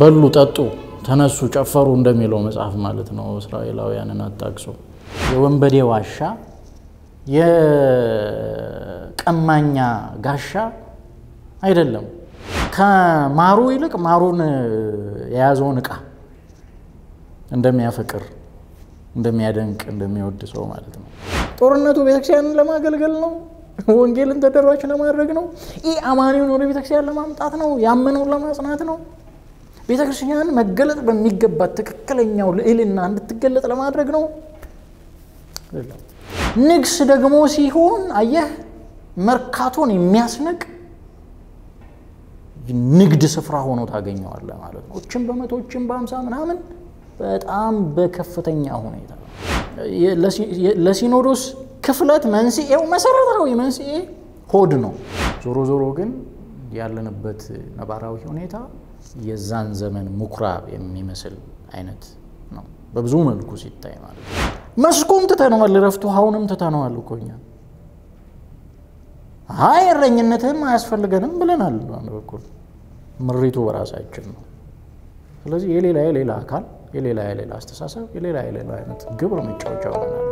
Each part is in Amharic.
በሉ፣ ጠጡ፣ ተነሱ፣ ጨፈሩ እንደሚለው መጽሐፍ ማለት ነው። እስራኤላውያንን አጣቅሶ የወንበዴ ዋሻ የቀማኛ ጋሻ አይደለም። ከማሩ ይልቅ ማሩን የያዘውን ዕቃ እንደሚያፈቅር እንደሚያደንቅ እንደሚወድ ሰው ማለት ነው። ጦርነቱ ቤተክርስቲያንን ለማገልገል ነው። ወንጌልን ተደራሽ ለማድረግ ነው። ይህ አማኒውን ወደ ቤተክርስቲያን ለማምጣት ነው። ያመነውን ለማጽናት ነው። ቤተክርስቲያን መገለጥ በሚገባት ትክክለኛው ልዕልና እንድትገለጥ ለማድረግ ነው። ንግስ ደግሞ ሲሆን አየህ መርካቶን የሚያስንቅ ንግድ ስፍራ ሆኖ ታገኘዋለህ ማለት ነው። እችን በመቶ እችን በአምሳ ምናምን በጣም በከፍተኛ ሁኔታ ለሲኖዶስ ክፍለት መንስኤው መሰረታዊ መንስኤ ሆድ ነው። ዞሮ ዞሮ ግን ያለንበት ነባራዊ ሁኔታ የዛን ዘመን ምኩራብ የሚመስል አይነት ነው በብዙ መልኩ ሲታይ ማለት ነው። መስኩን ትተነዋል፣ ረፍቱ ውሃውንም ትተነዋል እኮ እኛ። አይ እረኝነትህም አያስፈልገንም ብለናል። በአንድ በኩል ምሪቱ በራሳችን ነው። ስለዚህ የሌላ የሌላ አካል የሌላ የሌላ አስተሳሰብ የሌላ የሌላ አይነት ግብር መጫወቻ ሆነናል።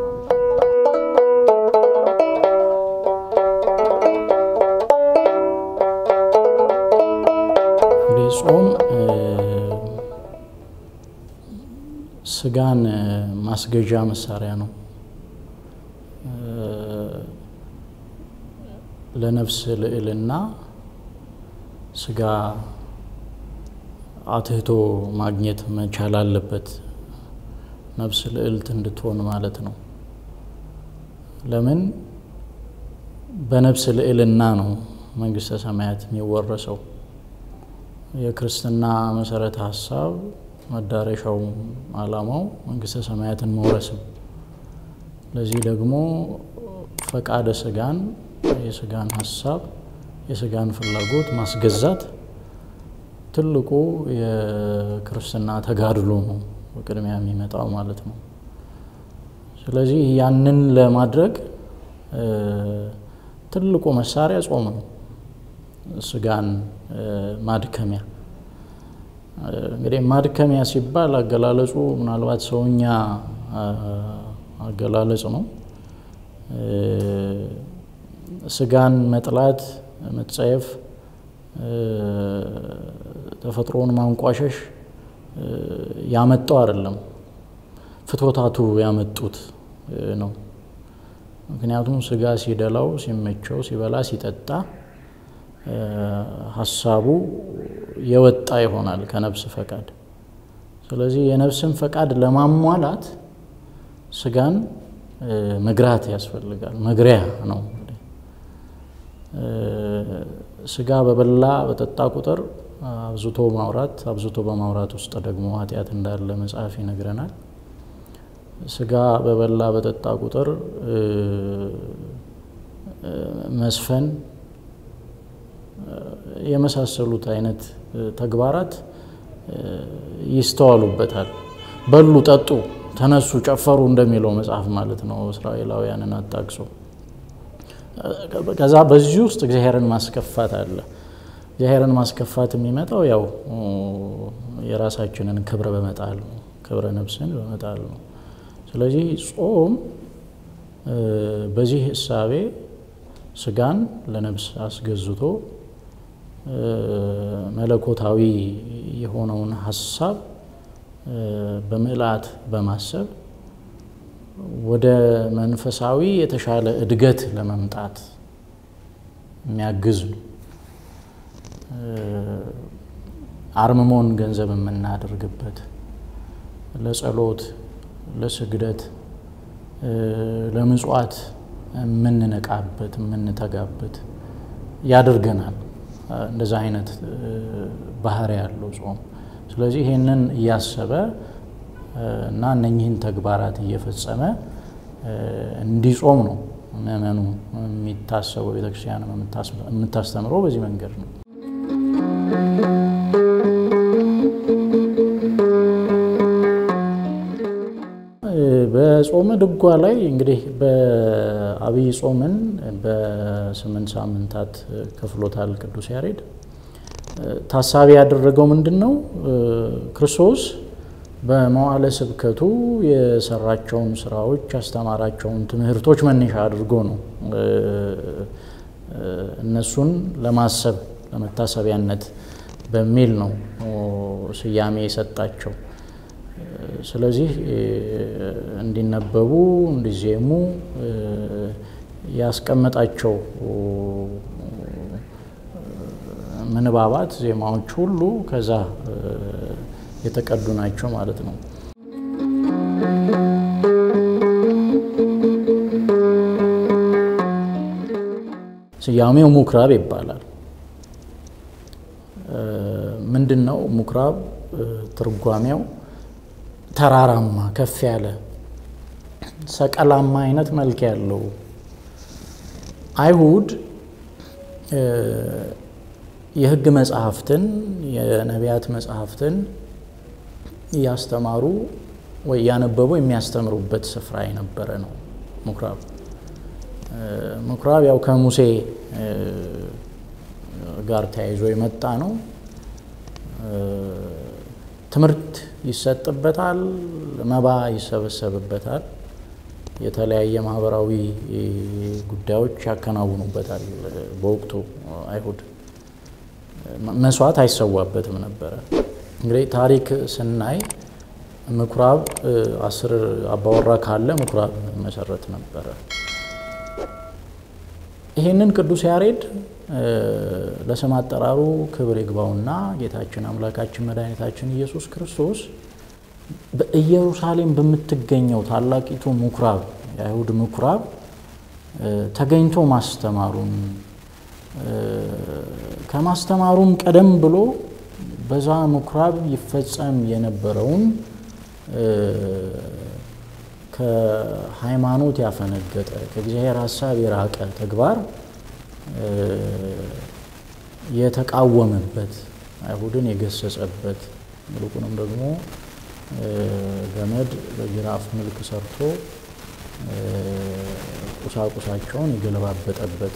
ጾም ስጋን ማስገዣ መሳሪያ ነው። ለነፍስ ልዕልና ስጋ አትህቶ ማግኘት መቻል አለበት፣ ነፍስ ልዕልት እንድትሆን ማለት ነው። ለምን በነፍስ ልዕልና ነው መንግስተ ሰማያት የሚወረሰው። የክርስትና መሰረተ ሀሳብ መዳረሻው ዓላማው መንግስተ ሰማያትን መውረስም። ለዚህ ደግሞ ፈቃደ ስጋን የስጋን ሀሳብ የስጋን ፍላጎት ማስገዛት ትልቁ የክርስትና ተጋድሎ ነው በቅድሚያ የሚመጣው ማለት ነው። ስለዚህ ያንን ለማድረግ ትልቁ መሳሪያ ጾም ነው፣ ስጋን ማድከሚያ እንግዲህ ማድከሚያ ሲባል አገላለጹ ምናልባት ሰውኛ አገላለጽ ነው። ስጋን መጥላት፣ መጸየፍ፣ ተፈጥሮን ማንቋሸሽ ያመጣው አይደለም፣ ፍትወታቱ ያመጡት ነው። ምክንያቱም ስጋ ሲደላው፣ ሲመቸው፣ ሲበላ፣ ሲጠጣ ሀሳቡ የወጣ ይሆናል ከነፍስ ፈቃድ። ስለዚህ የነፍስን ፈቃድ ለማሟላት ስጋን መግራት ያስፈልጋል። መግሪያ ነው። ስጋ በበላ በጠጣ ቁጥር አብዝቶ ማውራት፣ አብዝቶ በማውራት ውስጥ ደግሞ ኃጢአት እንዳለ መጽሐፍ ይነግረናል። ስጋ በበላ በጠጣ ቁጥር መስፈን የመሳሰሉት አይነት ተግባራት ይስተዋሉበታል። በሉ፣ ጠጡ፣ ተነሱ፣ ጨፈሩ እንደሚለው መጽሐፍ ማለት ነው። እስራኤላውያንን አጣቅሶ ከዛ በዚህ ውስጥ እግዚአብሔርን ማስከፋት አለ። እግዚአብሔርን ማስከፋት የሚመጣው ያው የራሳችንን ክብር በመጣል ነው፣ ክብረ ነፍስን በመጣል ነው። ስለዚህ ጾም በዚህ እሳቤ ስጋን ለነፍስ አስገዝቶ መለኮታዊ የሆነውን ሀሳብ በምልአት በማሰብ ወደ መንፈሳዊ የተሻለ እድገት ለመምጣት የሚያግዝ ነው። አርምሞን ገንዘብ የምናደርግበት ለጸሎት፣ ለስግደት፣ ለምጽዋት የምንነቃበት የምንተጋበት ያደርገናል። እንደዛ አይነት ባህሪ ያለው ጾም። ስለዚህ ይህንን እያሰበ እና እነኚህን ተግባራት እየፈጸመ እንዲጾም ነው ምእመኑ የሚታሰበው። ቤተክርስቲያን የምታስተምረው በዚህ መንገድ ነው። በጾመ ድጓ ላይ እንግዲህ በአብይ ጾምን በስምንት ሳምንታት ከፍሎታል ቅዱስ ያሬድ። ታሳቢ ያደረገው ምንድን ነው? ክርስቶስ በመዋዕለ ስብከቱ የሰራቸውን ስራዎች ያስተማራቸውን ትምህርቶች መነሻ አድርጎ ነው እነሱን ለማሰብ ለመታሰቢያነት በሚል ነው ስያሜ የሰጣቸው። ስለዚህ እንዲነበቡ እንዲዜሙ ያስቀመጣቸው ምንባባት ዜማዎች ሁሉ ከዛ የተቀዱ ናቸው ማለት ነው። ስያሜው ምኩራብ ይባላል። ምንድን ነው ምኩራብ? ትርጓሜው ተራራማ፣ ከፍ ያለ ሰቀላማ አይነት መልክ ያለው አይሁድ የሕግ መጽሐፍትን የነቢያት መጽሐፍትን እያስተማሩ ወይ እያነበቡ የሚያስተምሩበት ስፍራ የነበረ ነው ምኩራብ። ምኩራብ ያው ከሙሴ ጋር ተያይዞ የመጣ ነው። ትምህርት ይሰጥበታል፣ መባ ይሰበሰብበታል፣ የተለያየ ማህበራዊ ጉዳዮች ያከናውኑበታል። በወቅቱ አይሁድ መስዋዕት አይሰዋበትም ነበረ። እንግዲህ ታሪክ ስናይ ምኩራብ አስር አባወራ ካለ ምኩራብ መሰረት ነበረ። ይህንን ቅዱስ ያሬድ ለስም አጠራሩ ክብር ይግባውና ጌታችን አምላካችን መድኃኒታችን ኢየሱስ ክርስቶስ በኢየሩሳሌም በምትገኘው ታላቂቱ ምኩራብ የአይሁድ ምኩራብ ተገኝቶ ማስተማሩን ከማስተማሩም ቀደም ብሎ በዛ ምኩራብ ይፈጸም የነበረውን ከሃይማኖት ያፈነገጠ ከእግዚአብሔር ሀሳብ የራቀ ተግባር የተቃወመበት አይሁድን የገሰጸበት ይልቁንም ደግሞ ገመድ በጅራፍ መልክ ሰርቶ ቁሳቁሳቸውን የገለባበጠበት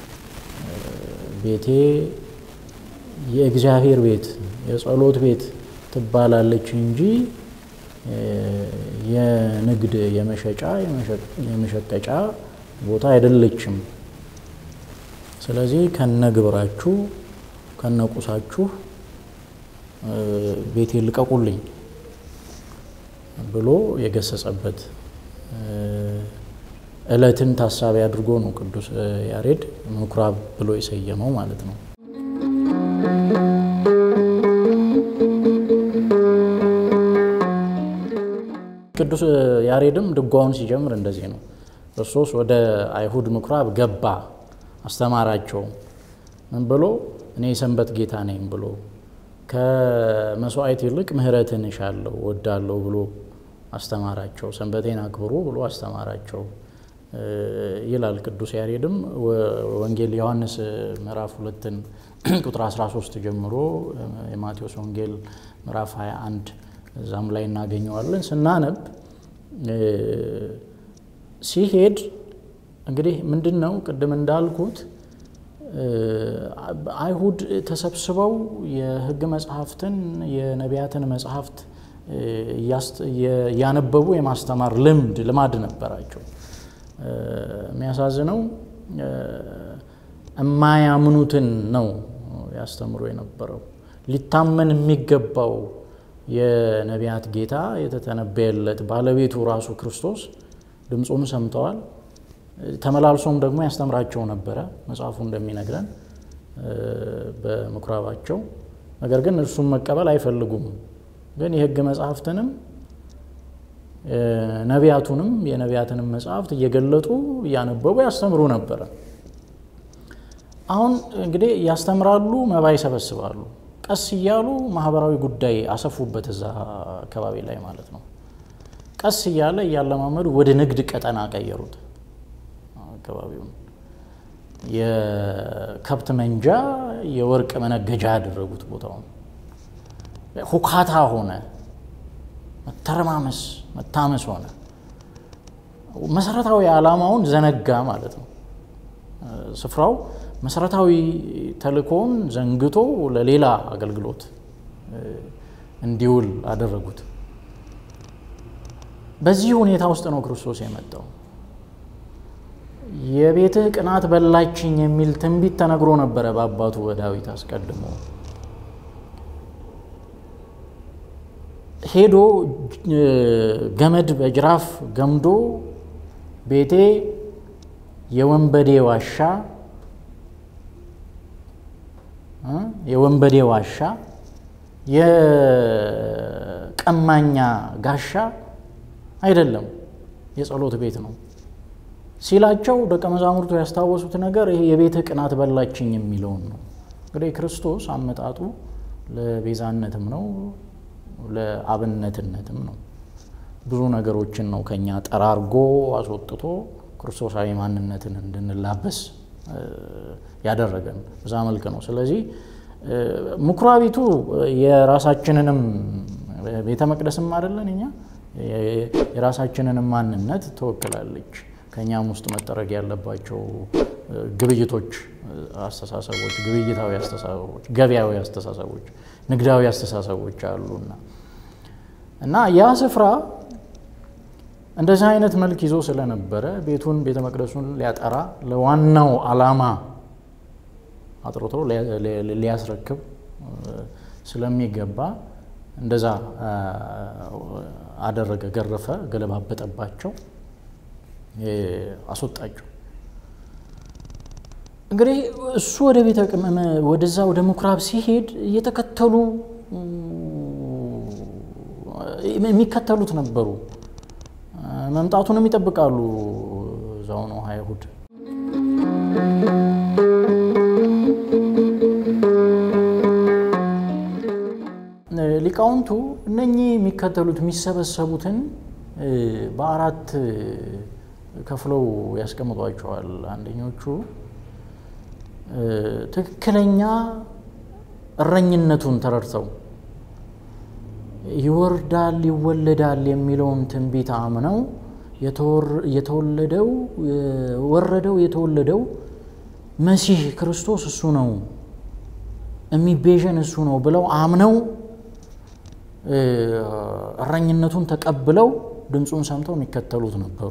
ቤቴ የእግዚአብሔር ቤት የጸሎት ቤት ትባላለች እንጂ የንግድ የመሸጫ የመሸቀጫ ቦታ አይደለችም። ስለዚህ ከነግብራችሁ ከነቁሳችሁ ቤቴ ልቀቁልኝ ብሎ የገሰጸበት ዕለትን ታሳቢ አድርጎ ነው ቅዱስ ያሬድ ምኩራብ ብሎ የሰየመው ማለት ነው። ቅዱስ ያሬድም ድጓውን ሲጀምር እንደዚህ ነው። ክርስቶስ ወደ አይሁድ ምኩራብ ገባ፣ አስተማራቸው። ምን ብሎ? እኔ የሰንበት ጌታ ነኝ ብሎ ከመስዋዕት ይልቅ ምሕረትን እሻለሁ ወዳለሁ ብሎ አስተማራቸው። ሰንበቴን አክብሩ ብሎ አስተማራቸው ይላል ቅዱስ ያሬድም ወንጌል ዮሐንስ ምዕራፍ ሁለትን ቁጥር 13 ጀምሮ የማቴዎስ ወንጌል ምዕራፍ 21 እዛም ላይ እናገኘዋለን። ስናነብ ሲሄድ እንግዲህ ምንድን ነው ቅድም እንዳልኩት አይሁድ ተሰብስበው የሕግ መጽሐፍትን የነቢያትን መጽሐፍት እያነበቡ የማስተማር ልምድ ልማድ ነበራቸው። የሚያሳዝነው የማያምኑትን ነው ያስተምሩ የነበረው። ሊታመን የሚገባው የነቢያት ጌታ የተተነበየለት ባለቤቱ ራሱ ክርስቶስ ድምፁን ሰምተዋል። ተመላልሶም ደግሞ ያስተምራቸው ነበረ መጽሐፉ እንደሚነግረን በምኩራባቸው። ነገር ግን እርሱም መቀበል አይፈልጉም። ግን የሕግ መጽሐፍትንም ነቢያቱንም የነቢያትንም መጽሐፍት እየገለጡ እያነበቡ ያስተምሩ ነበረ። አሁን እንግዲህ ያስተምራሉ፣ መባ ይሰበስባሉ። ቀስ እያሉ ማህበራዊ ጉዳይ አሰፉበት እዛ አካባቢ ላይ ማለት ነው። ቀስ እያለ እያለማመዱ ወደ ንግድ ቀጠና ቀየሩት አካባቢውን። የከብት መንጃ፣ የወርቅ መነገጃ ያደረጉት ቦታውን። ሁካታ ሆነ፣ መተረማመስ፣ መታመስ ሆነ። መሰረታዊ ዓላማውን ዘነጋ ማለት ነው። ስፍራው መሰረታዊ ተልእኮውን ዘንግቶ ለሌላ አገልግሎት እንዲውል አደረጉት። በዚህ ሁኔታ ውስጥ ነው ክርስቶስ የመጣው። የቤትህ ቅናት በላችኝ የሚል ትንቢት ተነግሮ ነበረ በአባቱ በዳዊት አስቀድሞ። ሄዶ ገመድ በጅራፍ ገምዶ ቤቴ የወንበዴ ዋሻ የወንበዴ ዋሻ የቀማኛ ጋሻ አይደለም፣ የጸሎት ቤት ነው ሲላቸው ደቀ መዛሙርቱ ያስታወሱት ነገር ይሄ የቤትህ ቅናት በላችኝ የሚለውን ነው። እንግዲህ ክርስቶስ አመጣጡ ለቤዛነትም ነው ለአብነትነትም ነው። ብዙ ነገሮችን ነው ከኛ ጠራርጎ አስወጥቶ ክርስቶሳዊ ማንነትን እንድንላበስ ያደረገን በዛ መልክ ነው። ስለዚህ ምኩራቢቱ የራሳችንንም ቤተ መቅደስም አይደለን እኛ የራሳችንንም ማንነት ትወክላለች። ከእኛም ውስጥ መጠረግ ያለባቸው ግብይቶች፣ አስተሳሰቦች፣ ግብይታዊ አስተሳሰቦች፣ ገበያዊ አስተሳሰቦች፣ ንግዳዊ አስተሳሰቦች አሉና እና ያ ስፍራ እንደዚህ አይነት መልክ ይዞ ስለነበረ ቤቱን ቤተ መቅደሱን ሊያጠራ ለዋናው ዓላማ አጥርቶ ሊያስረክብ ስለሚገባ እንደዛ አደረገ፣ ገረፈ፣ ገለባበጠባቸው፣ አስወጣቸው። እንግዲህ እሱ ወደ ቤተ ወደዛ ወደ ምኩራብ ሲሄድ እየተከተሉ የሚከተሉት ነበሩ። መምጣቱንም ይጠብቃሉ። እዛው ነው አይሁድ። ሊቃውንቱ እነኚህ የሚከተሉት የሚሰበሰቡትን በአራት ከፍለው ያስቀምጧቸዋል። አንደኞቹ ትክክለኛ እረኝነቱን ተረድተው ይወርዳል ይወለዳል የሚለውን ትንቢት አምነው የተወለደው ወረደው የተወለደው መሲህ ክርስቶስ እሱ ነው የሚቤዠን እሱ ነው ብለው አምነው እረኝነቱን ተቀብለው ድምፁን ሰምተው የሚከተሉት ነበሩ።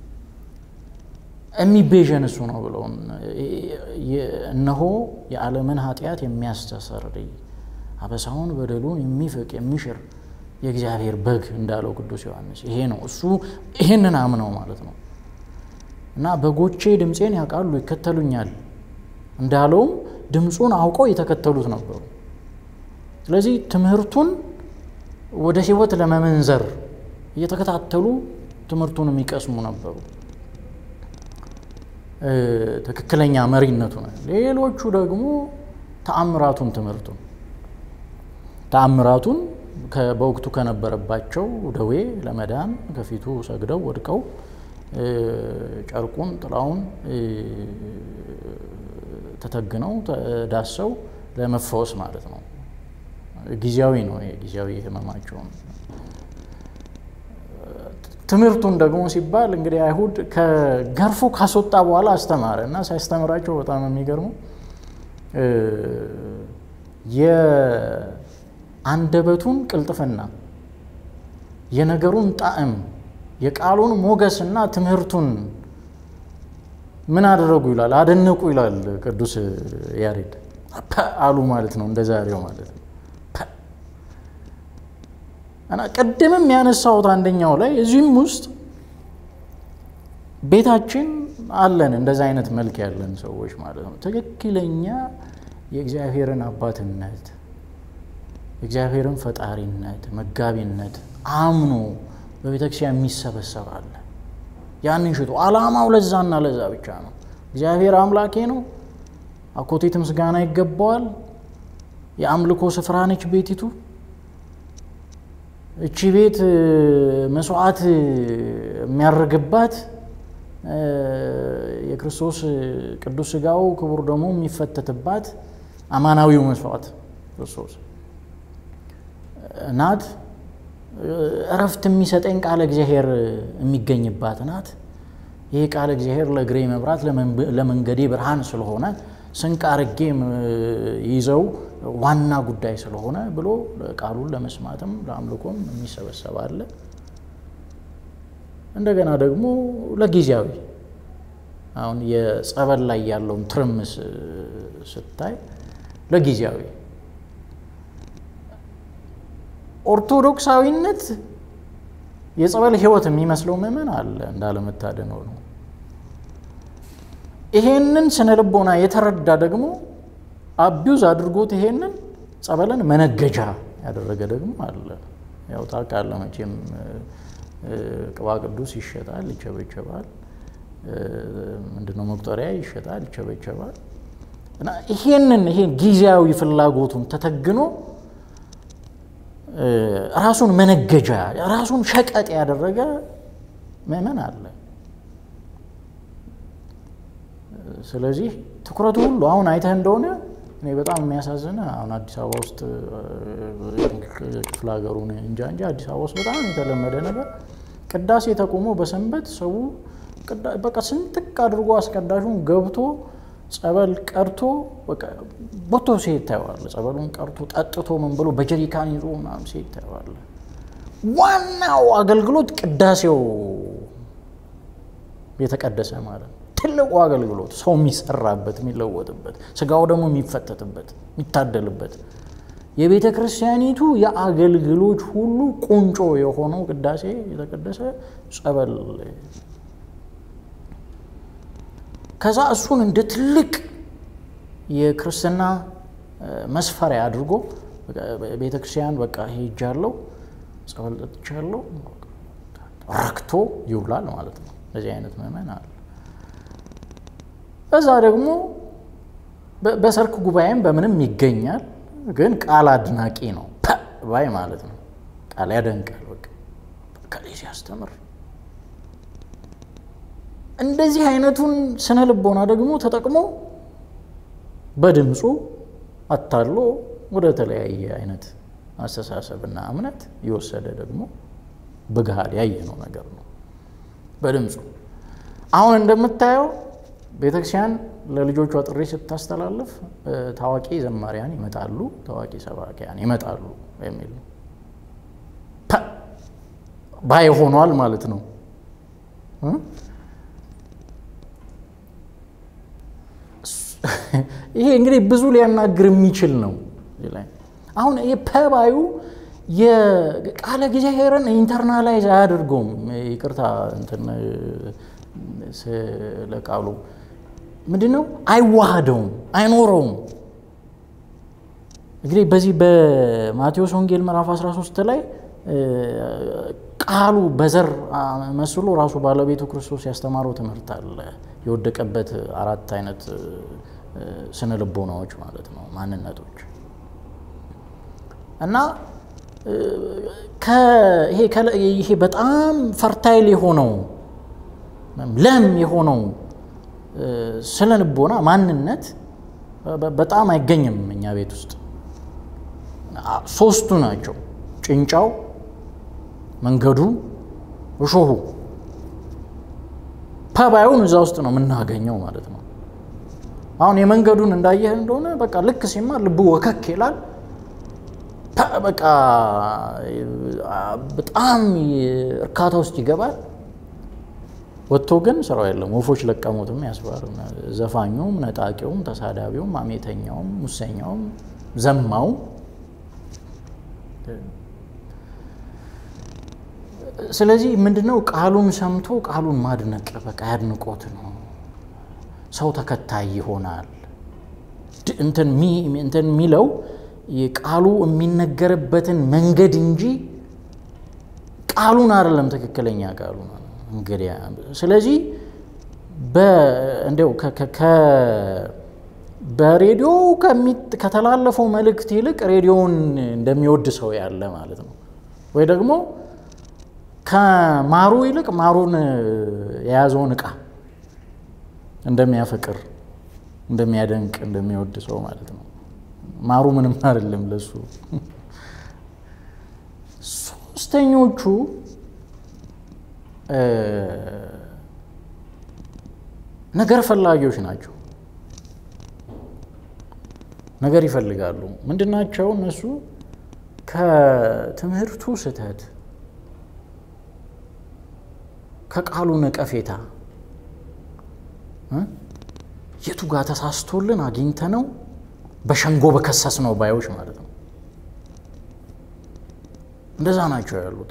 የሚቤዠን እሱ ነው ብለው እነሆ የዓለምን ኃጢአት የሚያስተሰርይ አበሳውን በደሉን የሚፍቅ የሚሽር የእግዚአብሔር በግ እንዳለው ቅዱስ ዮሐንስ ይሄ ነው እሱ። ይሄንን አምነው ማለት ነው እና በጎቼ ድምፄን ያውቃሉ ይከተሉኛል እንዳለውም ድምፁን አውቀው የተከተሉት ነበሩ። ስለዚህ ትምህርቱን ወደ ሕይወት ለመመንዘር እየተከታተሉ ትምህርቱን የሚቀስሙ ነበሩ። ትክክለኛ መሪነቱ ነው። ሌሎቹ ደግሞ ተአምራቱን ትምህርቱን ተአምራቱን በወቅቱ ከነበረባቸው ደዌ ለመዳን ከፊቱ ሰግደው ወድቀው ጨርቁን ጥላውን ተተግነው ዳሰው ለመፈወስ ማለት ነው። ጊዜያዊ ነው ጊዜያዊ ህመማቸውን። ትምህርቱን ደግሞ ሲባል እንግዲህ አይሁድ ከገርፎ ካስወጣ በኋላ አስተማረ እና ሲያስተምራቸው በጣም የሚገርመው የአንደበቱን ቅልጥፍና፣ የነገሩን ጣዕም፣ የቃሉን ሞገስና ትምህርቱን ምን አደረጉ ይላል፣ አደነቁ ይላል ቅዱስ ያሬድ። አሉ ማለት ነው፣ እንደ ዛሬው ማለት ነው። እና ቅድምም ያነሳሁት አንደኛው ላይ እዚህም ውስጥ ቤታችን አለን እንደዚ አይነት መልክ ያለን ሰዎች ማለት ነው። ትክክለኛ የእግዚአብሔርን አባትነት የእግዚአብሔርን ፈጣሪነት መጋቢነት አምኖ በቤተክርስቲያን የሚሰበሰብ አለ። ያንን ሽቶ አላማው ለዛና ለዛ ብቻ ነው። እግዚአብሔር አምላኬ ነው፣ አኮቴት ምስጋና ይገባዋል። የአምልኮ ስፍራ ነች ቤቲቱ። እቺ ቤት መስዋዕት የሚያርግባት የክርስቶስ ቅዱስ ሥጋው ክቡር ደግሞ የሚፈተትባት አማናዊው መስዋዕት ክርስቶስ ናት። እረፍት የሚሰጠኝ ቃለ እግዚአብሔር የሚገኝባት ናት። ይህ ቃል እግዚአብሔር ለእግሬ መብራት ለመንገዴ ብርሃን ስለሆነ ስንቅ አርጌ ይዘው ዋና ጉዳይ ስለሆነ ብሎ ቃሉን ለመስማትም ለአምልኮም የሚሰበሰብ አለ። እንደገና ደግሞ ለጊዜያዊ አሁን የጸበል ላይ ያለውን ትርምስ ስታይ ለጊዜያዊ ኦርቶዶክሳዊነት የጸበል ሕይወት የሚመስለው ምዕመን አለ እንዳለመታደን ነው። ይሄንን ስነ ልቦና የተረዳ ደግሞ አቢዩዝ አድርጎት ይሄንን ጸበልን መነገጃ ያደረገ ደግሞ አለ። ያው ታውቃለህ መቼም ቅባ ቅዱስ ይሸጣል፣ ይቸበቸባል። ምንድነው መቁጠሪያ ይሸጣል፣ ይቸበቸባል። እና ይሄንን ይሄን ጊዜያዊ ፍላጎቱን ተተግኖ ራሱን መነገጃ ራሱን ሸቀጥ ያደረገ ምዕመን አለ። ስለዚህ ትኩረቱ ሁሉ አሁን አይተህ እንደሆነ እኔ በጣም የሚያሳዝነ አሁን አዲስ አበባ ውስጥ ክፍለ ሀገሩን እንጃ እንጂ አዲስ አበባ ውስጥ በጣም የተለመደ ነገር ቅዳሴ ተቆሞ በሰንበት ሰው በቃ ስንጥቅ አድርጎ አስቀዳሹን ገብቶ ጸበል ቀርቶ ቦቶ ሴት ታየዋለ። ጸበሉን ቀርቶ ጠጥቶ ምን ብሎ በጀሪካን ይዞ ምናምን ሴት ታየዋለ። ዋናው አገልግሎት ቅዳሴው የተቀደሰ ማለት ነው። ትልቁ አገልግሎት ሰው የሚሰራበት የሚለወጥበት፣ ስጋው ደግሞ የሚፈተትበት የሚታደልበት የቤተ ክርስቲያኒቱ የአገልግሎች ሁሉ ቁንጮ የሆነው ቅዳሴ የተቀደሰ ጸበል ከዛ እሱን እንደ ትልቅ የክርስትና መስፈሪያ አድርጎ ቤተ ክርስቲያን በቃ ሄጃለሁ፣ ጸበል ጠጥቻለሁ፣ ረክቶ ይውላል ማለት ነው። በዚህ አይነት ምዕመን አለ። እዛ ደግሞ በሰርክ ጉባኤም በምንም ይገኛል፣ ግን ቃል አድናቂ ነው ባይ ማለት ነው። ቃል ያደንቃል። በቃ ከሌ ሲያስተምር እንደዚህ አይነቱን ስነ ልቦና ደግሞ ተጠቅሞ በድምፁ አታሎ ወደ ተለያየ አይነት አስተሳሰብና እምነት የወሰደ ደግሞ በገሃድ ያየነው ነገር ነው። በድምፁ አሁን እንደምታየው ቤተክርስቲያን ለልጆቿ ጥሪ ስታስተላልፍ ታዋቂ ዘማሪያን ይመጣሉ፣ ታዋቂ ሰባኪያን ይመጣሉ የሚል ነው። ባይ ሆኗል ማለት ነው። ይሄ እንግዲህ ብዙ ሊያናግር የሚችል ነው። አሁን የፐባዩ የቃለ እግዚአብሔርን ኢንተርናላይዝ አያደርገውም። ይቅርታ እንትን ስለ ቃሉ ምንድን ነው አይዋሃደውም፣ አይኖረውም። እንግዲህ በዚህ በማቴዎስ ወንጌል ምዕራፍ 13 ላይ ቃሉ በዘር መስሎ ራሱ ባለቤቱ ክርስቶስ ያስተማረው ትምህርት አለ። የወደቀበት አራት አይነት ስነ ልቦናዎች ማለት ነው ማንነቶች እና ይሄ በጣም ፈርታይል የሆነው ለም የሆነው ስነ ልቦና ማንነት በጣም አይገኝም እኛ ቤት ውስጥ። ሶስቱ ናቸው፣ ጭንጫው፣ መንገዱ፣ እሾሁ። ፐባዩን እዛ ውስጥ ነው የምናገኘው ማለት ነው። አሁን የመንገዱን እንዳየህ እንደሆነ በቃ ልክ ሲማር ልቡ ወከክ ይላል። በቃ በጣም እርካታ ውስጥ ይገባል። ወጥቶ ግን ስራው የለም። ወፎች ለቀሙትም ያስባል። ዘፋኙም፣ ነጣቂውም፣ ተሳዳቢውም፣ አሜተኛውም፣ ሙሰኛውም፣ ዘማውም ስለዚህ ምንድነው ቃሉን ሰምቶ ቃሉን ማድነቅ በቃ ያድንቆት ነው። ሰው ተከታይ ይሆናል። እንትን የሚለው ቃሉ የሚነገርበትን መንገድ እንጂ ቃሉን አይደለም ትክክለኛ ቃሉ እንግዲያ። ስለዚህ እንዲያው በሬዲዮ ከተላለፈው መልእክት ይልቅ ሬዲዮውን እንደሚወድ ሰው ያለ ማለት ነው። ወይ ደግሞ ከማሩ ይልቅ ማሩን የያዘውን እቃ እንደሚያፈቅር እንደሚያደንቅ እንደሚወድ ሰው ማለት ነው። ማሩ ምንም አይደለም ለሱ። ሶስተኞቹ ነገር ፈላጊዎች ናቸው። ነገር ይፈልጋሉ። ምንድናቸው እነሱ? ከትምህርቱ ስህተት፣ ከቃሉ ነቀፌታ የቱ ጋር ተሳስቶልን አግኝተ ነው በሸንጎ በከሰስ ነው ባዮች ማለት ነው። እንደዛ ናቸው ያሉት።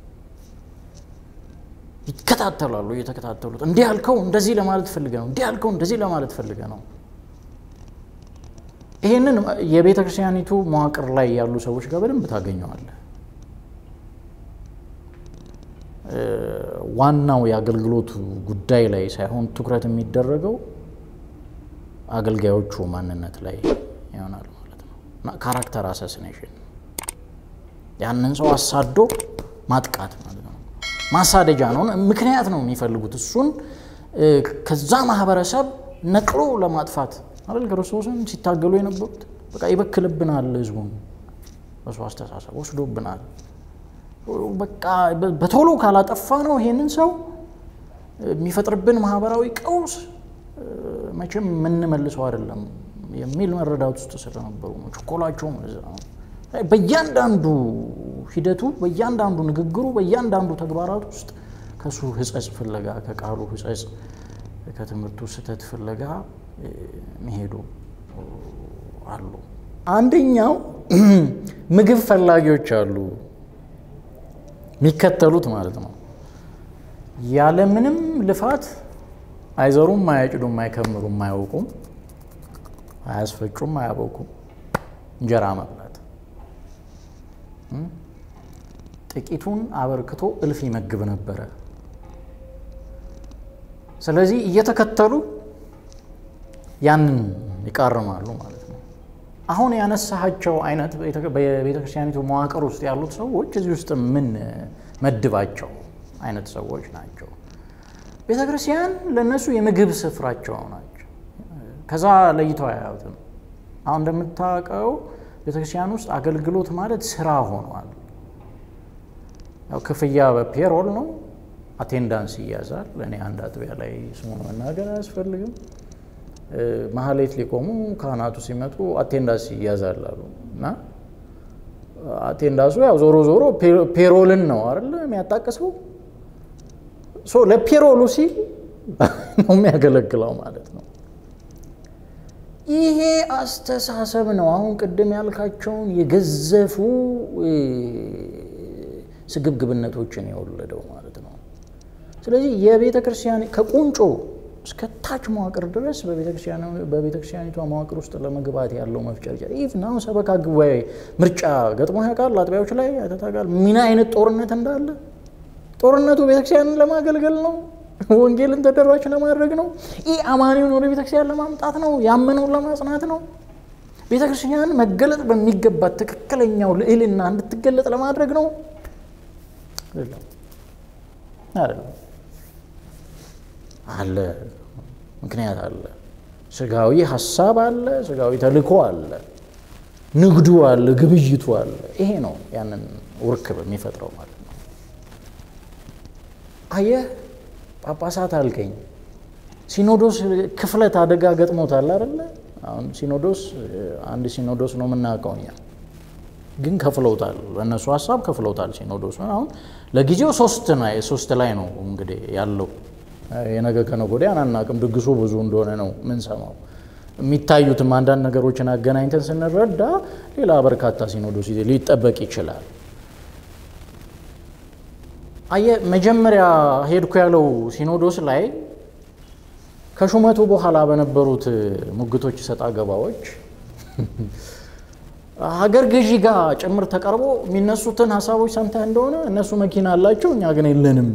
ይከታተላሉ፣ እየተከታተሉት እንዲህ ያልከው እንደዚህ ለማለት ፈልገ ነው፣ እንዲህ ያልከው እንደዚህ ለማለት ፈልገ ነው። ይህንን የቤተ ክርስቲያኒቱ መዋቅር ላይ ያሉ ሰዎች ጋር በደንብ ታገኘዋለህ። ዋናው የአገልግሎቱ ጉዳይ ላይ ሳይሆን ትኩረት የሚደረገው አገልጋዮቹ ማንነት ላይ ይሆናል ማለት ነው። እና ካራክተር አሳሲኔሽን ያንን ሰው አሳዶ ማጥቃት ማለት ነው። ማሳደጃ ነው፣ ምክንያት ነው የሚፈልጉት እሱን ከዛ ማህበረሰብ ነቅሎ ለማጥፋት አይደል ክርስቶስን ሲታገሉ የነበሩት። በቃ ይበክልብናል፣ ህዝቡን በሱ አስተሳሰብ ወስዶብናል። በቃ በቶሎ ካላጠፋ ነው ይሄንን ሰው የሚፈጥርብን ማህበራዊ ቀውስ መቼም የምንመልሰው አይደለም የሚል መረዳት ውስጥ ስለነበሩ ነው። ችኮላቸውም እዛ ነው። በእያንዳንዱ ሂደቱ፣ በእያንዳንዱ ንግግሩ፣ በእያንዳንዱ ተግባራት ውስጥ ከሱ ህጸጽ ፍለጋ ከቃሉ ህጸጽ ከትምህርቱ ስህተት ፍለጋ መሄዱ አሉ። አንደኛው ምግብ ፈላጊዎች አሉ የሚከተሉት ማለት ነው። ያለምንም ልፋት አይዘሩም፣ አያጭዱም፣ አይከምሩም፣ አያውቁም፣ አያስፈጩም፣ አያበቁም እንጀራ መብላት ጥቂቱን አበርክቶ እልፍ ይመግብ ነበረ። ስለዚህ እየተከተሉ ያንን ይቃርማሉ ማለት ነው። አሁን ያነሳሃቸው አይነት በቤተ ክርስቲያኒቱ መዋቅር ውስጥ ያሉት ሰዎች እዚህ ውስጥ ምን መድባቸው አይነት ሰዎች ናቸው። ቤተ ክርስቲያን ለእነሱ የምግብ ስፍራቸው ናቸው። ከዛ ለይተው አያዩትም። አሁን እንደምታውቀው ቤተ ክርስቲያን ውስጥ አገልግሎት ማለት ስራ ሆኗል። ያው ክፍያ በፔሮል ነው። አቴንዳንስ ይያዛል። እኔ አንድ አጥቢያ ላይ ስሙን መናገር አያስፈልግም። መሀሌት ሊቆሙ ካህናቱ ሲመጡ አቴንዳንስ ይያዛል አሉ እና አቴንዳንሱ ያው ዞሮ ዞሮ ፔሮልን ነው አይደለ የሚያጣቅሰው ለፔሮሉ ሲል ነው የሚያገለግለው ማለት ነው። ይሄ አስተሳሰብ ነው አሁን ቅድም ያልካቸውን የገዘፉ ስግብግብነቶችን የወለደው ማለት ነው። ስለዚህ የቤተ ክርስቲያን ከቁንጮ እስከ ታች መዋቅር ድረስ በቤተ ክርስቲያኒቷ መዋቅር ውስጥ ለመግባት ያለው መፍጨርጨር ኢቭን አሁን ሰበካ ጉባኤ ምርጫ ገጥሞ ያውቃል? አጥቢያዎች ላይ አይተታውቃል? ምን አይነት ጦርነት እንዳለ ጦርነቱ ቤተክርስቲያንን ለማገልገል ነው። ወንጌልን ተደራሽ ለማድረግ ነው። ይህ አማኒውን ወደ ቤተክርስቲያን ለማምጣት ነው። ያመነውን ለማጽናት ነው። ቤተክርስቲያን መገለጥ በሚገባት ትክክለኛው ልዕልና እንድትገለጥ ለማድረግ ነው። አይደለም አይደለም። አለ ምክንያት አለ። ስጋዊ ሀሳብ አለ። ስጋዊ ተልእኮ አለ። ንግዱ አለ። ግብይቱ አለ። ይሄ ነው ያንን ውርክብ የሚፈጥረው ማለት ነው። አየህ ጳጳሳት አልከኝ። ሲኖዶስ ክፍለት አደጋ ገጥሞታል አይደለ? አሁን ሲኖዶስ አንድ ሲኖዶስ ነው የምናውቀው እኛ፣ ግን ከፍለውታል። በእነሱ ሀሳብ ከፍለውታል ሲኖዶስ። አሁን ለጊዜው ሶስት ላይ ነው እንግዲህ ያለው። የነገ ከነገ ወዲያ አናውቅም። ድግሱ ብዙ እንደሆነ ነው ምንሰማው። የሚታዩትም አንዳንድ ነገሮችን አገናኝተን ስንረዳ ሌላ በርካታ ሲኖዶስ ሊጠበቅ ይችላል። አየ መጀመሪያ ሄድኩ ያለው ሲኖዶስ ላይ ከሹመቱ በኋላ በነበሩት ሙግቶች፣ ሰጣ ገባዎች ሀገር ገዢ ጋር ጭምር ተቀርቦ የሚነሱትን ሀሳቦች ሰምተህ እንደሆነ እነሱ መኪና አላቸው፣ እኛ ግን የለንም።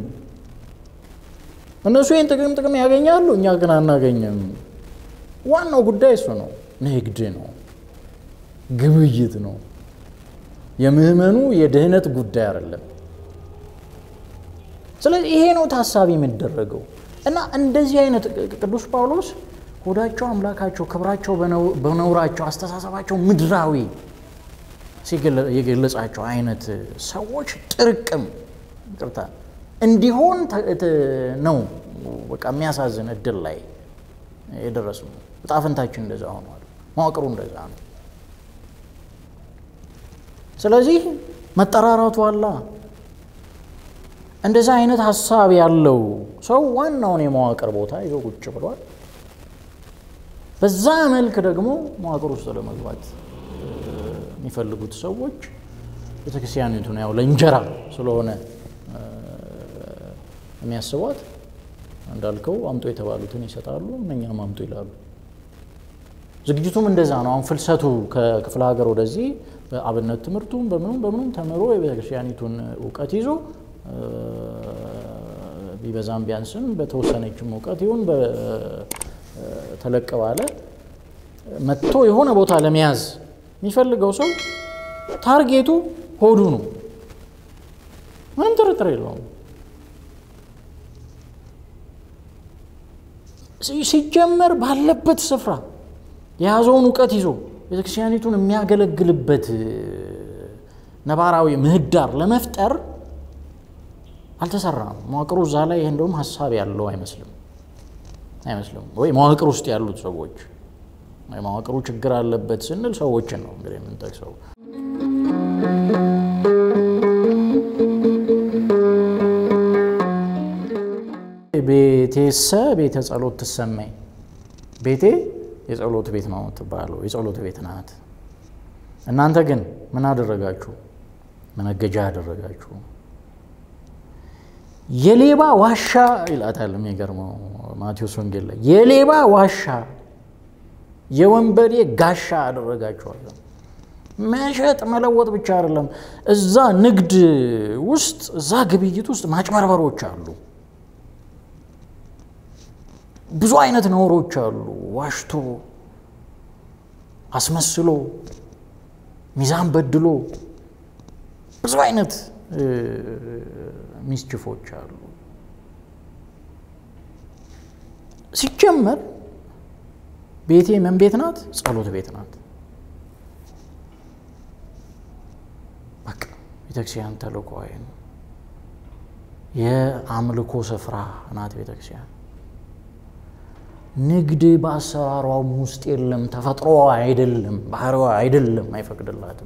እነሱ ይህን ጥቅም ጥቅም ያገኛሉ፣ እኛ ግን አናገኝም። ዋናው ጉዳይ እሱ ነው። ንግድ ነው፣ ግብይት ነው። የምህመኑ የድህነት ጉዳይ አይደለም። ስለዚህ ይሄ ነው ታሳቢ የሚደረገው እና እንደዚህ አይነት ቅዱስ ጳውሎስ ሆዳቸው አምላካቸው፣ ክብራቸው በነውራቸው፣ አስተሳሰባቸው ምድራዊ የገለጻቸው አይነት ሰዎች ጥርቅም ቅርታ እንዲሆን ነው። በቃ የሚያሳዝን እድል ላይ የደረስነው። ዕጣ ፈንታችን እንደዛ ሆኗል። መዋቅሩ እንደዛ ነው። ስለዚህ መጠራራቱ አላ እንደዛ አይነት ሀሳብ ያለው ሰው ዋናውን የመዋቅር ቦታ ይዞ ቁጭ ብሏል። በዛ መልክ ደግሞ መዋቅር ውስጥ ለመግባት የሚፈልጉት ሰዎች ቤተክርስቲያኒቱን ያው ለእንጀራ ስለሆነ የሚያስቧት እንዳልከው አምጦ የተባሉትን ይሰጣሉ፣ እነኛም አምጦ ይላሉ። ዝግጅቱም እንደዛ ነው። አሁን ፍልሰቱ ከክፍለ ሀገር ወደዚህ በአብነት ትምህርቱም በምኑም በምኑም ተምሮ የቤተክርስቲያኒቱን እውቀት ይዞ ቢበዛም ቢያንስም በተወሰነችም እውቀት ይሁን ተለቅ ባለ መጥቶ የሆነ ቦታ ለመያዝ የሚፈልገው ሰው ታርጌቱ ሆዱ ነው። ምንም ጥርጥር የለውም። ሲጀመር ባለበት ስፍራ የያዘውን እውቀት ይዞ ቤተክርስቲያኒቱን የሚያገለግልበት ነባራዊ ምህዳር ለመፍጠር አልተሰራም። መዋቅሩ እዛ ላይ ይህ እንደውም ሀሳብ ያለው አይመስልም አይመስልም ወይ መዋቅር ውስጥ ያሉት ሰዎች መዋቅሩ ችግር አለበት ስንል ሰዎችን ነው እንግዲህ የምንጠቅሰው። ቤቴሰ ቤተ ጸሎት ትሰማኝ። ቤቴ የጸሎት ቤት ነው የምትባለው፣ የጸሎት ቤት ናት። እናንተ ግን ምን አደረጋችሁ? መነገጃ አደረጋችሁ። የሌባ ዋሻ ይላታል። የሚገርመው ማቴዎስ ወንጌል ላይ የሌባ ዋሻ የወንበዴ ጋሻ አደረጋችኋለሁ። መሸጥ መለወጥ ብቻ አይደለም። እዛ ንግድ ውስጥ እዛ ግብይት ውስጥ ማጭበርበሮች አሉ። ብዙ አይነት ነውሮች አሉ። ዋሽቶ አስመስሎ ሚዛን በድሎ ብዙ አይነት ሚስችፎች አሉ። ሲጀመር ቤቴ ምን ቤት ናት? ጸሎት ቤት ናት። በቃ ቤተክርስቲያን ተልእኮዋ ነው። የአምልኮ ስፍራ ናት ቤተክርስቲያን። ንግድ በአሰራሯም ውስጥ የለም። ተፈጥሮዋ አይደለም፣ ባህሪዋ አይደለም፣ አይፈቅድላትም።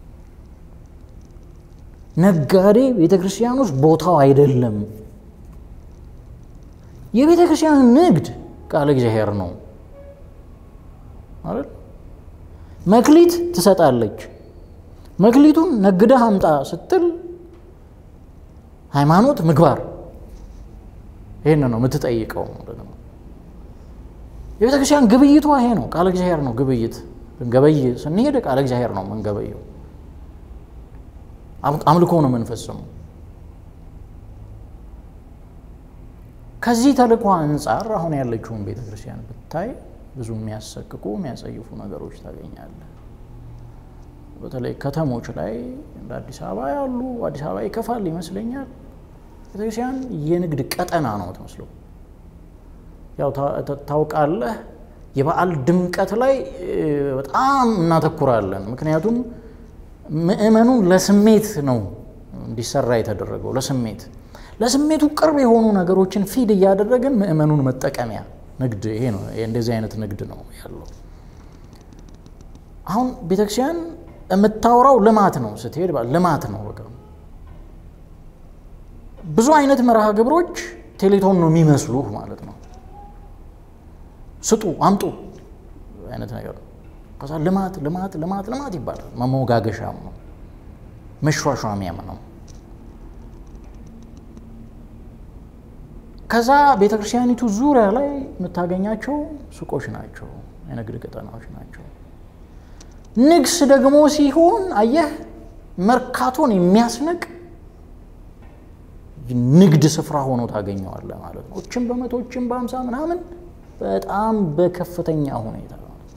ነጋዴ ቤተ ክርስቲያን ውስጥ ቦታው አይደለም። የቤተ ክርስቲያን ንግድ ቃለ እግዚአብሔር ነው አይደል? መክሊት ትሰጣለች። መክሊቱን ነግደህ አምጣ ስትል ሃይማኖት፣ ምግባር ይህን ነው የምትጠይቀው። የቤተ ክርስቲያን ግብይቷ ይሄ ነው። ቃለ እግዚአብሔር ነው ግብይት። ገበይ ስንሄድ ቃለ እግዚአብሔር ነው የምንገበየው። አምልኮ ነው የምንፈጽመው። ከዚህ ተልእኮ አንጻር አሁን ያለችውን ቤተ ክርስቲያን ብታይ ብዙ የሚያሰቅቁ የሚያጸይፉ ነገሮች ታገኛለህ። በተለይ ከተሞች ላይ እንደ አዲስ አበባ ያሉ አዲስ አበባ ይከፋል ይመስለኛል። ቤተክርስቲያን የንግድ ቀጠና ነው ትመስለው። ያው ታውቃለህ፣ የበዓል ድምቀት ላይ በጣም እናተኩራለን። ምክንያቱም ምእመኑን ለስሜት ነው እንዲሰራ የተደረገው። ለስሜት ለስሜቱ ቅርብ የሆኑ ነገሮችን ፊድ እያደረግን ምእመኑን መጠቀሚያ ንግድ ይሄ ነው። እንደዚህ አይነት ንግድ ነው ያለው። አሁን ቤተክርስቲያን የምታወራው ልማት ነው። ስትሄድ ልማት ነው በቃ ብዙ አይነት መርሃ ግብሮች ቴሌቶን ነው የሚመስሉህ ማለት ነው። ስጡ አምጡ አይነት ነገር ነው። ከዛ ልማት ልማት ልማት ልማት ይባላል። መሞጋገሻም ነው፣ መሿሿሚያም ነው። ከዛ ቤተ ክርስቲያኒቱ ዙሪያ ላይ የምታገኛቸው ሱቆች ናቸው፣ የንግድ ቀጠናዎች ናቸው። ንግስ ደግሞ ሲሆን አየህ መርካቶን የሚያስንቅ ንግድ ስፍራ ሆኖ ታገኘዋለህ ማለት ነው። እችም በመቶችም በአምሳ ምናምን በጣም በከፍተኛ ሁኔታ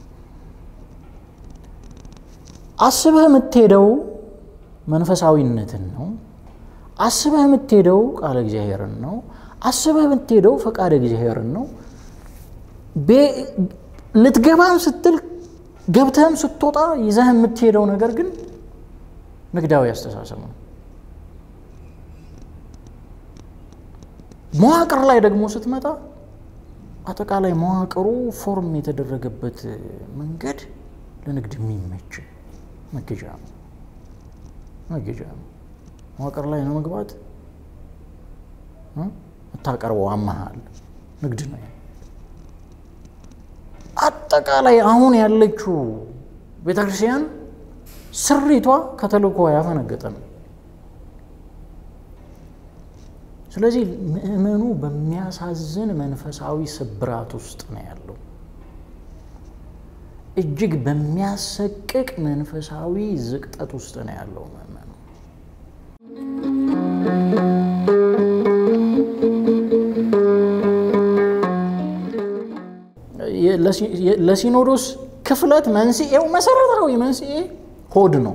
አስበህ የምትሄደው መንፈሳዊነትን ነው። አስበህ የምትሄደው ቃለ እግዚአብሔርን ነው። አስበህ የምትሄደው ፈቃደ እግዚአብሔርን ነው። ልትገባም ስትል ገብተህም ስትወጣ ይዘህ የምትሄደው ነገር ግን ንግዳዊ አስተሳሰብ ነው። መዋቅር ላይ ደግሞ ስትመጣ አጠቃላይ መዋቅሩ ፎርም የተደረገበት መንገድ ለንግድ የሚመች መገጃ ነው መገጃ ነው። መዋቅር ላይ ነው መግባት የምታቀርበው አመሃል ንግድ ነው። አጠቃላይ አሁን ያለችው ቤተክርስቲያን ስሪቷ ከተልእኮ ያፈነገጠ ነው። ስለዚህ ምእመኑ በሚያሳዝን መንፈሳዊ ስብራት ውስጥ ነው ያለው። እጅግ በሚያሰቅቅ መንፈሳዊ ዝቅጠት ውስጥ ነው ያለው ምእመኑ። ለሲኖዶስ ክፍለት መንስኤው መሰረታዊ መንስኤ ሆድ ነው።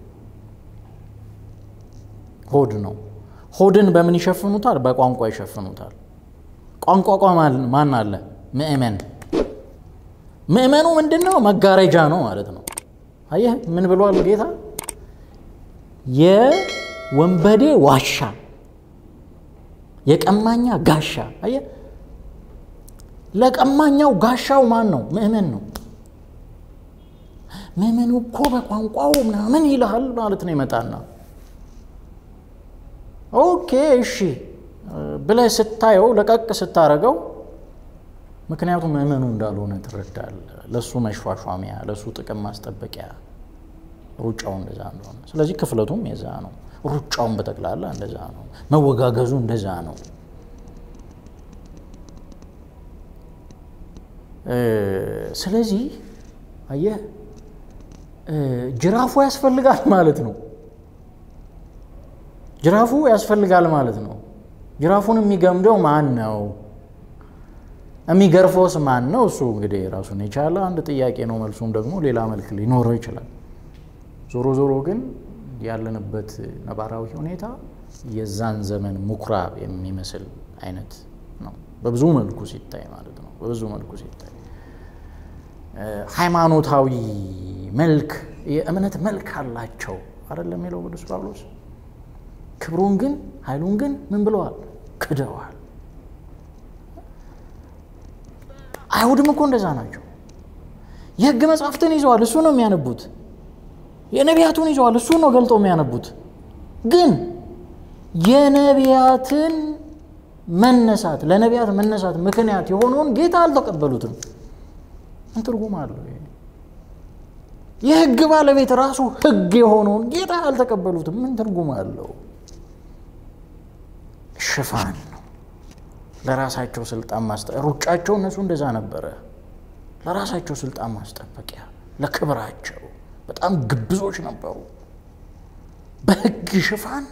ሆድ ነው። ሆድን በምን ይሸፍኑታል? በቋንቋ ይሸፍኑታል። ቋንቋ ማን አለ? ምእመን። ምእመኑ ምንድን ነው? መጋረጃ ነው ማለት ነው። አየህ ምን ብሏል ጌታ? የወንበዴ ዋሻ፣ የቀማኛ ጋሻ። አየህ ለቀማኛው ጋሻው ማን ነው? ምእመን ነው። ምእመኑ እኮ በቋንቋው ምናምን ይልሃል ማለት ነው። ይመጣና ኦኬ እሺ ብለህ ስታየው ለቀቅ ስታረገው፣ ምክንያቱም ምእመኑ እንዳልሆነ ትረዳለህ። ለእሱ መሿሿሚያ፣ ለእሱ ጥቅም ማስጠበቂያ ሩጫው እንደዛ እንደሆነ፣ ስለዚህ ክፍለቱም የዛ ነው። ሩጫውን በጠቅላላ እንደዛ ነው። መወጋገዙ እንደዛ ነው። ስለዚህ አየህ ጅራፉ ያስፈልጋል ማለት ነው። ጅራፉ ያስፈልጋል ማለት ነው። ጅራፉን የሚገምደው ማን ነው? የሚገርፈውስ ማን ነው? እሱ እንግዲህ ራሱን የቻለ አንድ ጥያቄ ነው። መልሱም ደግሞ ሌላ መልክ ሊኖረው ይችላል። ዞሮ ዞሮ ግን ያለንበት ነባራዊ ሁኔታ የዛን ዘመን ምኩራብ የሚመስል አይነት ነው፣ በብዙ መልኩ ሲታይ ማለት ነው። በብዙ መልኩ ሲታይ ሃይማኖታዊ መልክ የእምነት መልክ አላቸው አይደለም የሚለው ቅዱስ ጳውሎስ። ክብሩን ግን ኃይሉን ግን ምን ብለዋል? ክደዋል። አይሁድም እኮ እንደዛ ናቸው። የሕግ መጽሐፍትን ይዘዋል፣ እሱ ነው የሚያነቡት። የነቢያቱን ይዘዋል፣ እሱ ነው ገልጠው የሚያነቡት። ግን የነቢያትን መነሳት ለነቢያት መነሳት ምክንያት የሆነውን ጌታ አልተቀበሉትም። ምን ትርጉም አለው? የሕግ ባለቤት ራሱ ሕግ የሆነውን ጌታ አልተቀበሉትም። ምን ትርጉም አለው? ሽፋን ነው። ለራሳቸው ስልጣን ማስጠ ሩጫቸው እነሱ እንደዛ ነበረ። ለራሳቸው ስልጣን ማስጠበቂያ፣ ለክብራቸው በጣም ግብዞች ነበሩ። በሕግ ሽፋን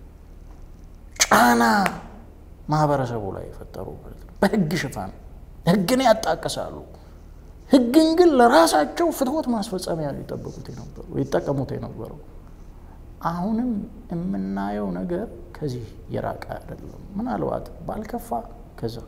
ጫና ማህበረሰቡ ላይ የፈጠሩ ማለት ነው። በሕግ ሽፋን ሕግን ያጣቅሳሉ። ሕግን ግን ለራሳቸው ፍትወት ማስፈጸሚያ ሊጠበቁት የነበሩ ይጠቀሙት የነበረው አሁንም የምናየው ነገር ከዚህ የራቀ አይደለም። ምናልባት ባልከፋ ከዛ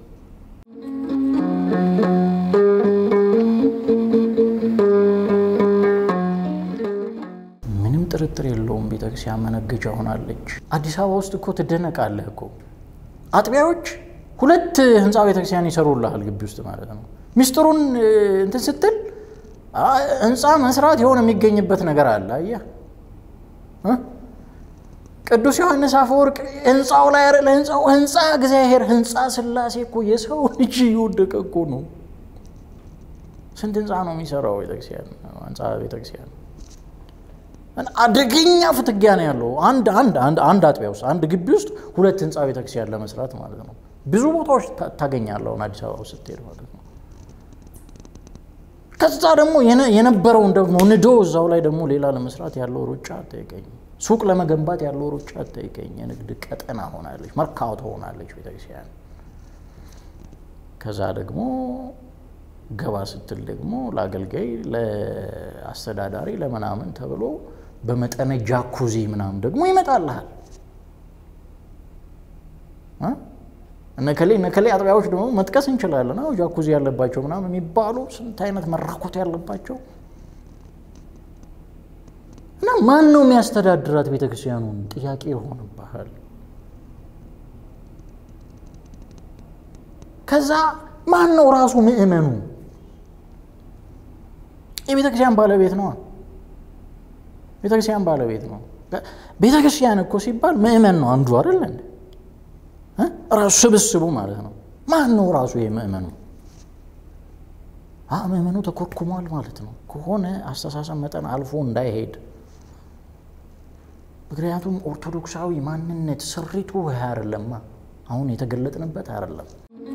ምንም ጥርጥር የለውም ቤተክርስቲያን መነገጃ ሆናለች። አዲስ አበባ ውስጥ እኮ ትደነቃለህ እኮ አጥቢያዎች ሁለት ህንፃ ቤተክርስቲያን ይሰሩልሃል ግቢ ውስጥ ማለት ነው። ሚስጥሩን እንትን ስትል ህንፃ መስራት የሆነ የሚገኝበት ነገር አለ። አየህ ቅዱስ ዮሐንስ አፈወርቅ ህንፃው ላይ ለህንፃው ህንፃ እግዚአብሔር ህንፃ ስላሴ እኮ የሰው ልጅ እየወደቀ እኮ ነው። ስንት ህንፃ ነው የሚሰራው ቤተክርስቲያን? ህንፃ ቤተክርስቲያን አደገኛ ፍትጊያ ነው ያለው። አንድ አንድ አንድ አጥቢያ ውስጥ አንድ ግቢ ውስጥ ሁለት ህንፃ ቤተክርስቲያን ለመስራት ማለት ነው። ብዙ ቦታዎች ታገኛለህ አሁን አዲስ አበባ ውስጥ ስትሄድ ማለት ነው። ከዛ ደግሞ የነበረውን ደግሞ ንዶ እዛው ላይ ደግሞ ሌላ ለመስራት ያለው ሩጫ አጠይቀኝ። ሱቅ ለመገንባት ያለው ሩጫ አጠይቀኝ። የንግድ ቀጠና ሆናለች፣ መርካቶ ሆናለች ቤተክርስቲያን። ከዛ ደግሞ ገባ ስትል ደግሞ ለአገልጋይ ለአስተዳዳሪ ለምናምን ተብሎ በመጠነ ጃኩዚ ምናምን ደግሞ ይመጣልሃል። እነከሌ እነከሌ አጥቢያዎች ደግሞ መጥቀስ እንችላለን። አዎ ጃኩዚ ያለባቸው ምናምን የሚባሉ ስንት አይነት መራኮት ያለባቸው እና ማን ነው የሚያስተዳድራት ቤተክርስቲያኑን? ጥያቄ ይሆንብሃል። ከዛ ማን ነው ራሱ ምእመኑ? የቤተ ክርስቲያን ባለቤት ነው። ቤተ ክርስቲያን ባለቤት ነው። ቤተ ክርስቲያን እኮ ሲባል ምእመን ነው አንዱ አይደለ? ራሱ ስብስቡ ማለት ነው። ማን ነው ራሱ ይሄ ምእመኑ? ምእመኑ ተኮርኩሟል ማለት ነው። ከሆነ አስተሳሰብ መጠን አልፎ እንዳይሄድ ምክንያቱም ኦርቶዶክሳዊ ማንነት ስሪቱ ይህ አይደለማ። አሁን የተገለጥንበት አይደለም።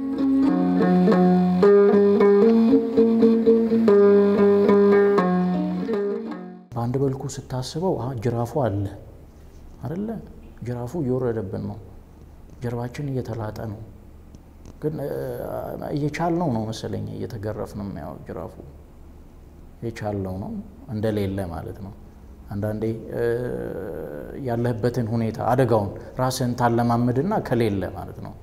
በአንድ በልኩ ስታስበው ጅራፉ አለ አደለ? ጅራፉ እየወረደብን ነው። ጀርባችን እየተላጠ ነው። ግን እየቻልነው ነው መሰለኝ እየተገረፍን የሚያው ጅራፉ የቻልነው ነው እንደሌለ ማለት ነው። አንዳንዴ ያለህበትን ሁኔታ አደጋውን ራስህን ታለማምድና ከሌለ ማለት ነው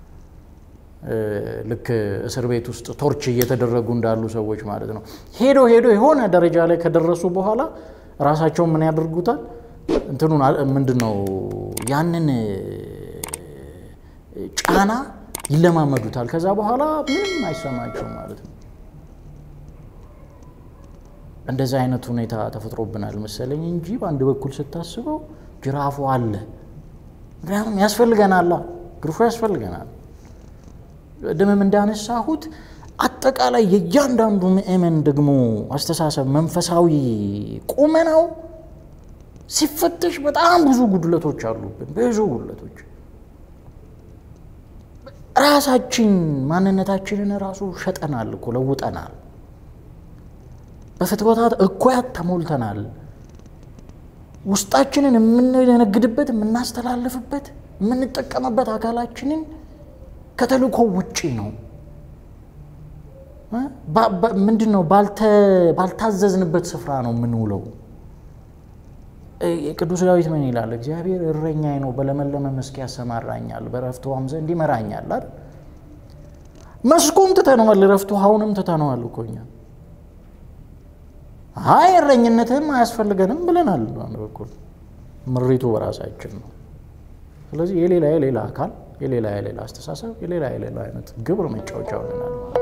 ልክ እስር ቤት ውስጥ ቶርች እየተደረጉ እንዳሉ ሰዎች ማለት ነው። ሄዶ ሄዶ የሆነ ደረጃ ላይ ከደረሱ በኋላ ራሳቸውን ምን ያደርጉታል? እንትኑን ምንድን ነው ያንን ጫና ይለማመዱታል። ከዛ በኋላ ምንም አይሰማቸውም ማለት ነው። እንደዚህ አይነት ሁኔታ ተፈጥሮብናል መሰለኝ እንጂ በአንድ በኩል ስታስበው ጅራፉ አለ። ምክንያቱም ያስፈልገናል፣ ግርፎ ያስፈልገናል። ደምም እንዳነሳሁት አጠቃላይ የእያንዳንዱ ምእመን ደግሞ አስተሳሰብ መንፈሳዊ ቁመናው ሲፈተሽ በጣም ብዙ ጉድለቶች አሉብን። ብዙ ጉድለቶች ራሳችን ማንነታችንን ራሱ ሸጠናል እኮ ለውጠናል። በፍትወታት እኩያት ተሞልተናል። ውስጣችንን የምንነግድበት የምናስተላልፍበት የምንጠቀምበት አካላችንን ከተልእኮ ውጪ ነው። ምንድን ነው? ባልታዘዝንበት ስፍራ ነው የምንውለው። ቅዱስ ዳዊት ምን ይላል? እግዚአብሔር እረኛዬ ነው፣ በለመለመ መስክ ያሰማራኛል፣ በዕረፍት ውኃም ዘንድ ይመራኛል አይደል? መስኩን ትተነዋል፣ ዕረፍት ውኃውንም ትተነዋል እኮ እኛ። አይ እረኝነትህም አያስፈልገንም ብለናል። በአንድ በኩል ምሪቱ በራሳችን ነው። ስለዚህ የሌላ የሌላ አካል የሌላ የሌላ አስተሳሰብ የሌላ የሌላ አይነት ግብር መጫወቻ ሆነናል።